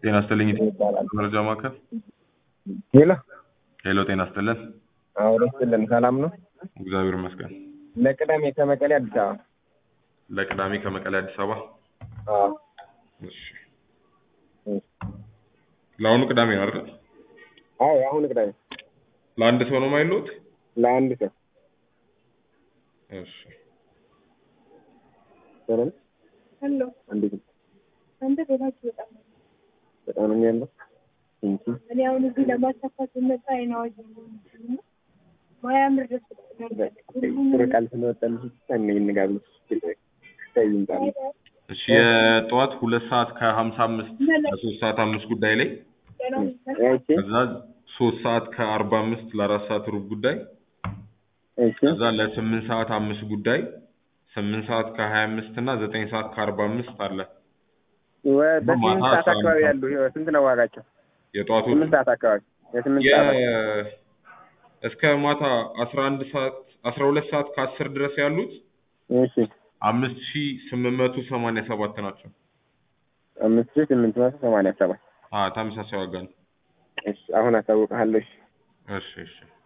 ጤና ይስጥልኝ መረጃ ማዕከል ሄሎ ሄሎ ጤና ይስጥልን አዎ ደስ ይለን ሰላም ነው እግዚአብሔር ይመስገን ለቅዳሜ ከመቀሌ አዲስ አበባ ለቅዳሜ ከመቀሌ አዲስ አበባ አዎ እሺ ለአሁኑ ቅዳሜ ነው አይደል አዎ አሁን ቅዳሜ ለአንድ ሰው ነው የማይሉት ለአንድ ሰው እሺ ሰላም ሄሎ እንዴት ነው አንተ ቤታችሁ በጣም ነው። በጣም ነው ያለው እንጂ እኔ አሁን እዚህ ለማሳካት ስመጣ አይን አዋጅ ነው እና ማያምር ደስ ጥሩ ቃል ስለወጣልሽ እኔ እንጋብዝ ታይምታል እሺ የጠዋት ሁለት ሰዓት ከሀምሳ አምስት ከሶስት ሰዓት አምስት ጉዳይ ላይ እሺ ከዛ ሶስት ሰዓት ከአርባ አምስት ለአራት ሰዓት ሩብ ጉዳይ እሺ ከዛ ለስምንት ሰዓት አምስት ጉዳይ ስምንት ሰዓት ከሀያ አምስት እና ዘጠኝ ሰዓት ከአርባ አምስት አለ ወ- በስምንት ማታ ሰዓት አስራ አንድ አካባቢ ሰዓት። ያሉ ይኸው ስንት ነው ዋጋቸው? የጠዋቱ ስምንት ሰዓት አካባቢ የስምንት የ- ሰዓት አካባቢ። እስከ ማታ አስራ አንድ ሰዓት አስራ ሁለት ሰዓት ከአስር ድረስ ያሉት እሺ አምስት ሺ ስምንት መቶ ሰማንያ ሰባት ናቸው። አምስት ሺህ ስምንት መቶ ሰማንያ ሰባት አዎ ተመሳሳይ ዋጋ ነው። እሺ አሁን አሳውቅሃለሁ እሺ እሺ እሺ